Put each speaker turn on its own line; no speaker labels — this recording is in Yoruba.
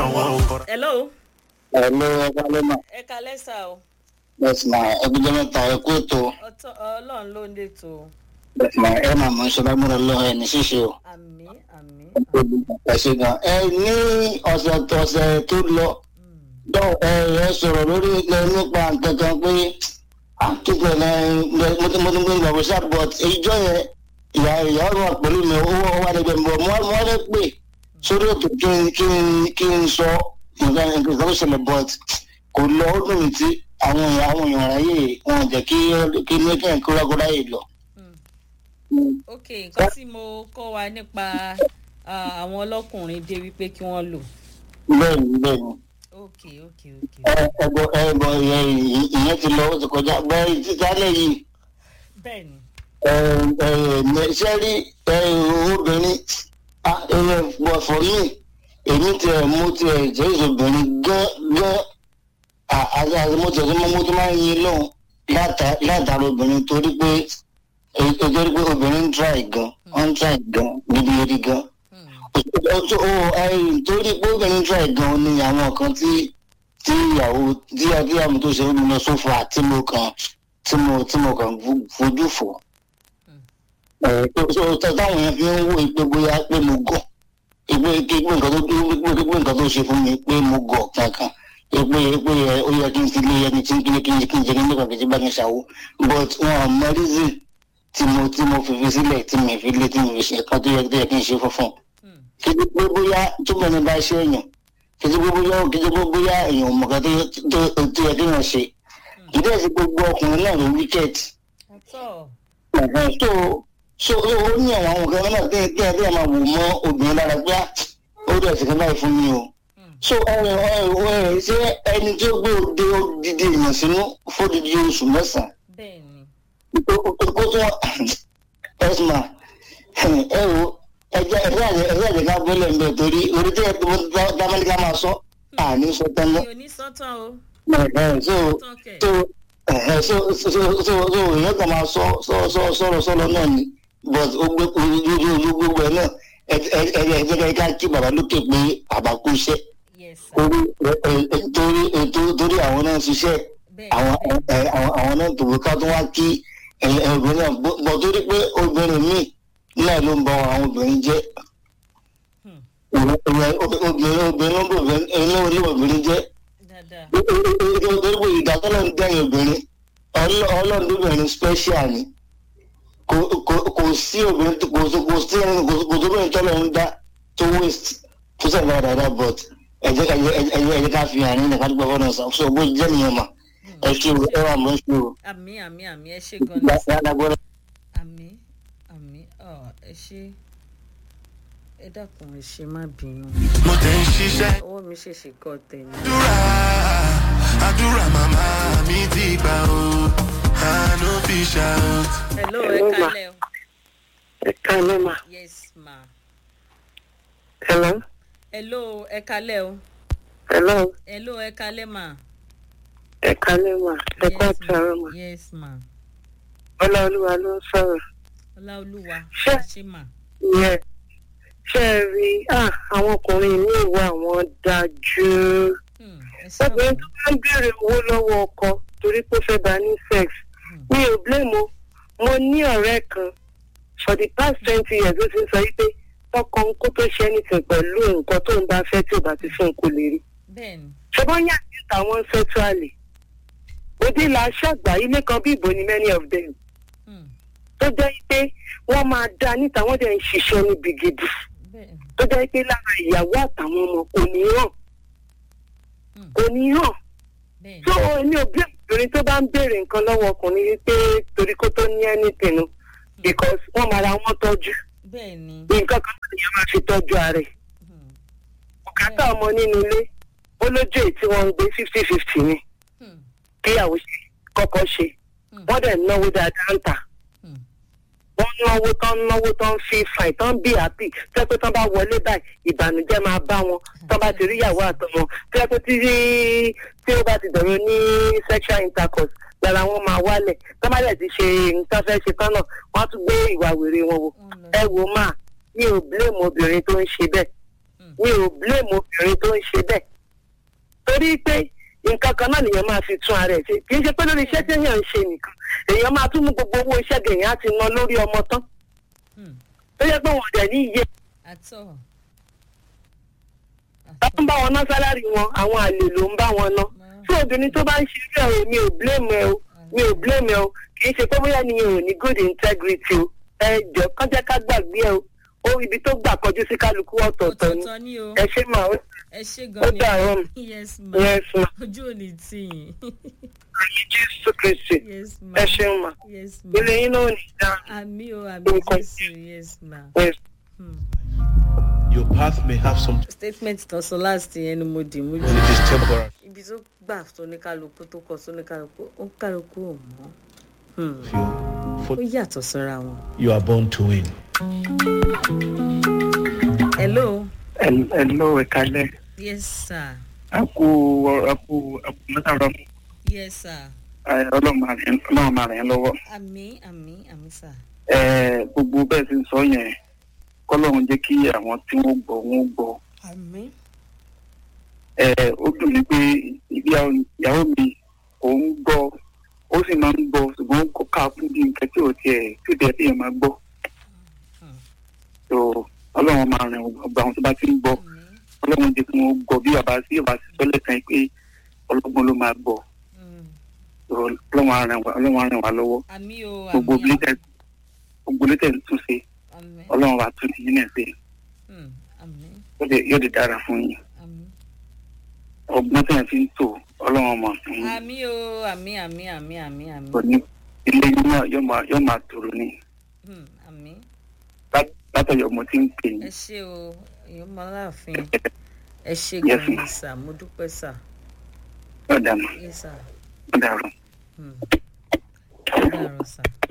hello
Hello, Ẹ̀kálẹ́mà.
ẹ kalẹ́ sá o
Bẹ́ẹ̀ni ma ẹgbẹ́jọ́ mẹ́ta ẹ̀kú ètò.
ọtọ ọlọ́run ló ń lètò
Bẹ́ẹ̀ni ma ẹ máa mọ̀ ṣọlá múra lọ ẹ̀ ní ṣíṣe o.
àmì àmì
Ẹ ṣe gan. Ẹ ní ọ̀sẹ̀ tọ̀sẹ̀ tó lọ. Dọ́ ẹ ẹ sọ̀rọ̀ lórí ẹ nípa nǹkan kan pé àtúntò ẹ mo ti mo ti gbé ìgbàgbọ́ ṣá but ìjọ yẹn ìyá ìyá ọ̀rọ̀ pẹ̀lú mi owó wà lẹ́gbẹ̀ẹ́ mi bọ̀ mo wá lẹ́ pè sórí ètò kí n kí n kí n sọ nǹkan nǹkan tó ṣẹlẹ̀ but kò lọ ó dùn mí tí àwọn èèyàn àwọn èèyàn ráyè wọn jẹ́ kí kí ní kí n kó rákọ́dá yìí lọ.
ok nǹkan tí mo kọ́ wa nípa ah, àwọn ọlọ́kùnrin dé wípé kí wọ́n lò
bẹ́ẹ̀ni bẹ́ẹ̀ni
ok ok ok
ẹgbọ ẹgbọ ìyẹn ti lọ ó ti kọjá bẹ́ẹ̀ títálẹ̀ yìí
bẹ́ẹ̀ni
ṣe rí obìnrin fọ mí èmi ti ẹ̀ mú ti ẹ̀ jẹ́ ìṣòbìnrin gán gán àti àti mo ti ẹ̀ tó mo tó máa ń yin lóhùn látara obìnrin torí pé torí pé obìnrin ń try gan wọ́n ń try gan níbi eré gan torí pé obìnrin ń try gan ni àwọn kan tí tí ìyàwó tí adéyàmú tó ṣe ń lọ sófà tí mo kàn tí mo tí mo kàn fojú fò táwọn yẹn fi ń wò pé bóyá pé mo gọ̀ pé pé nǹkan tó pé pé nǹkan tó ṣe fún mi pé mo gọ̀ kankan pé pé ó yẹ kí n fi lé ẹni tí kí n kí n kí n jẹ kí n nípa kìí bá mi ṣàwó but wọn ò mọ reason tí mo tí mo fi fi sílẹ̀ tí mi fi lé tí mi fi ṣe kan tó yẹ tó yẹ kí n ṣe fúnfún kí ni pé bóyá túbọ̀ ní bá ṣe èèyàn kí ni pé bóyá kí ni pé bóyá èèyàn mọ̀ká tó yẹ kí èèyàn ṣe ìdí ẹ̀sìn gbogbo ọkùnrin náà ló wíkẹ́ẹ̀tì
ọtọ
so so ó ní àwọn àwọn kan náà tẹ́ tẹ́ tẹ́ máa wò mọ́ obìnrin lára pé ó dẹ̀ sí kan báyìí fún mi o so ẹ ẹ ṣé ẹni tí ó gbé òde odidi èèyàn sínú fódìdí oṣù mẹ́sàn-án
bẹ́ẹ̀ni
kó tó ẹ̀sùnmá ẹ wo ẹjẹ ẹjẹ àjẹ ẹjẹ àjẹ ká bọ́lẹ̀ ń bẹ̀ torí orí tẹ́ ẹ dámẹ́ríkà máa sọ àní sọ tán
mi
lọ
ò ní sọ́tàn o
so
tọ́kẹ̀
so ẹ̀hẹ́ so so so so so èèyàn kan máa sọ sọ sọ sọ̀rọ̀ sọ̀rọ̀ náà ni but ó gbé ojú ojú gbogbo ẹ̀ náà ẹ ẹ ẹ ẹ jẹ́ ká kí bàbá lókè pé bàbá kú iṣẹ́
yes sir
torí ẹ ẹ torí ẹ tó- torí àwọn náà ṣiṣẹ́ àwọn
bẹ́ẹ̀ni
ẹ àwọn àwọn náà tòwó ká tó wá kí ẹ ẹ obìnrin náà bọ́ bọ́ torí pé obìnrin míì náà ló ń bọ àwọn obìnrin jẹ́
Hmm.
obìnrin obìnrin obìnrin ló ń bọ obìnrin ló ń obìnrin jẹ́
dáadáa
torí pé ìdásọ́lọ̀ ń dẹ́yìn obìnrin ọlọ́- ọlọ́run lóbìnrin special ni kò kò- kò sí obìnrin tó- kò sí kò sí ẹni kò sí- kò sí obìnrin tọ́lọ̀ ń dá tó waste tó sẹ̀ dáadáa dáadáa but ẹ̀jẹ̀ ẹ̀jẹ̀ ẹ̀jẹ̀ ẹ̀jẹ̀ ká fi hàn ní ẹ̀ka dúpọ̀ fọ́nà sàn so bó jẹ́ nìyẹn mà ẹ ṣe o ẹ wà mọ́ ṣe o
àmì àmì àmì ẹ ṣe gan ni sir.
dáadáa gbọ́dọ̀.
àmì àmì ọ ẹ ṣe ẹ dákun ẹ ṣe má bínú
mo tẹ̀ ń ṣiṣẹ́
ọwọ́ mi ṣèṣì kọ́ tẹ̀yìn.
àdúrà àdúrà màmá mi ti gbà o àánú fi shout.
hello ẹ
Hello, ma.
kalẹ̀ o
ẹ kálẹ́ mà
yes ma
hello
hello ẹ kalẹ̀ o
hello
hello ẹ kalẹ̀ ma.
ẹ kálẹ́ mà ẹ kọ́
Yes, ma.
àtàrà mà
yes ma
ọláolúwa ló ń sọ̀rọ̀
ọláolúwa
Ṣé-
ẹ ṣe mà
yẹ ṣe é rí ah, àwọn ọkùnrin ní ìwà wọn dájú
Hmm, ẹ ṣe
obìnrin
ọ̀hún.
tó bá ń béèrè owó lọ́wọ́ ọkọ torí pé ó fẹ́ bá ní sex mi ò blame o mo ní ọ̀rẹ́ kan for the past twenty years ó ti ń sọ yí pé tọkọ ń kó tó ṣe anything pẹ̀lú nǹkan tó ń bá fẹ́ tí ò bá ti fún un kò lè rí
bẹ́ẹ̀ni
ṣùgbọ́n yà ní tàwọn sexually òde là ṣàgbà ilé kan bí ìbò ni many of them
Hmm,
tó jẹ́ pé wọ́n máa dá níta wọ́n dẹ̀ ń ṣiṣẹ́ níbi gidi
bẹ́ẹ̀ni
tó jẹ́ pé lára ìyàwó àtàwọn ọmọ kò ní hàn
Hmm.
kò ní hàn
bẹ́ẹ̀ni
tó ní òbí obìnrin tó bá ń béèrè nǹkan lọ́wọ́ ọkùnrin wípé torí kó tó ní anything o because wọ́n máa ra wọn tọ́jú
bẹ́ẹ̀ni
nǹkan kan tó nìyẹn máa fi tọ́jú ara ẹ̀
Hmm,
bùkátà ọmọ nínú ilé ó lójú èyí tí wọ́n ń gbé fifty fifty ni
hmm,
kíyàwó ṣe kọ́kọ́ ṣe
hmm,
wọ́n dẹ̀ náwó dáadáa ń tà
hmm.
wọ́n náwó tán náwó tán fi fàì tán bí happy tẹ́ pé tán bá wọlé báyìí ìbànújẹ́ máa bá wọn tán bá ti rí ìyàwó àtọmọ tẹ́ pé tí tí ó bá ti dọ̀rọ̀ ní sexual intercourse lára wọn máa wálẹ̀ tán bá dẹ̀ ti ṣe nǹkan fẹ́ ṣe tán náà wọ́n á tún gbé ìwà wèrè wọn wò
Wọ́n lọ
ẹ wò máa mi ò blame obìnrin tó ń ṣe bẹ́ẹ̀
Hmm,
mi ò blame obìnrin tó ń ṣe bẹ́ẹ̀ torí pé nǹkan kan náà nìyẹn máa fi tún ara ẹ̀ ṣe kì í ṣe pé lórí iṣẹ́ tí èèyàn ń ṣe nìkan èèyàn máa tún mú gbogbo owó iṣẹ́ gẹ̀yìn á ti ná lórí ọmọ tán
Hmm.
tó yẹ pé wọn ò dẹ̀ ní iye
àtọ̀
bá ń bá wọn ná sálárì wọn àwọn àlè ló ń bá wọn ná tí obìnrin tó bá ń ṣe irú ẹ̀ o mi ò blame ẹ o mi ò blame ẹ o kì í ṣe pé bóyá nìyẹn ò ní good integrity o ẹ jọ kán jẹ́ ká gbàgbé ẹ o ó ibi tó gbà kọjú sí kálukú ọ̀tọ̀ọ̀tọ̀ ni
ọ̀tọ̀ọ̀tọ̀ ni o
ẹ ṣe máa ó
ẹ ṣe
ó
gan ni
dàrọ́
yes ma
yes ma
ojú ò ní tì yín
àmì jésù kristi
yes ma
ẹ ṣeun ma
yes ma
ilé yín náà ò ní dá
àmì o àmì
Nǹkan.
jésù yes ma.
yes.
Hmm.
Your path may have some
statement tán sọ last yẹn ni mo dì mú jù
and it is temporary.
ibi tó gbà sóníkálukú tó kọ sóníkálukú ó kálukú ò mọ́ Hmm.
Feel
ó
for
yàtọ̀ síra wọn.
you are born to win.
hello
Hello, ẹ̀kalẹ̀.
yes sir
A kú a kú a kú mẹ́tàlá.
yes sir
Ọlọ́run máa rìn Ọlọ́run máa rìn lọ́wọ́.
àmì àmì àmì sir
Ẹ, Gbogbo bẹ́ẹ̀ ti ń sọ yẹn. Kọ́lọ́run jẹ́ kí àwọn tí wọ́n gbọ́ wọ́n gbọ́.
àmì
Ẹ, Ó dùn mí pé ìyá- ìyàwó mi kò ń gbọ́. Ó sì máa ń gbọ́ ṣùgbọ́n kò ká fún bí nǹkan tí ò tiẹ̀ tí ò tiẹ̀ tí yẹn máa gbọ́. So Ọlọ́run máa rìn ọgbà àwọn tó bá ti ń gbọ́.
àmì
Ọlọ́run jẹ́ kí wọ́n gbọ́ bí bàbá sí bàbá sí sọ́lẹ̀ kan pé ọlọ́gbọ́n ló máa gbọ́.
Hmm.
ọlọ́run á ràn wá ọlọ́run á ràn wá lọ́wọ́
àmì o
gbogbo
àmì
létẹ̀ gbogbo létẹ̀ ń tún ṣe
àmì
ọlọ́run wa tún ti yín náà ṣe
Hmm. àmì
yóò dé- yóò di dára fún yín
àmì
ọgbọ́n tẹ̀ fi ń tò ọlọ́run ọmọ fún yín
àmì o àmì àmì àmì àmì àmì
kò ní ilé yín náà yóò máa yóò máa tòrò ní
Hmm. àmì
Lá- látọ̀yọ̀ mo ti ń pè yín
ẹ ṣe o èèyàn máa láàfin ẹ ṣe
Yes,
gan
ma'am.
ni sir mo dúpẹ́ sir
yóò dà mọ́
yes sir
yóò dà rọ̀.
Hmm. ó dàrọ̀ sir.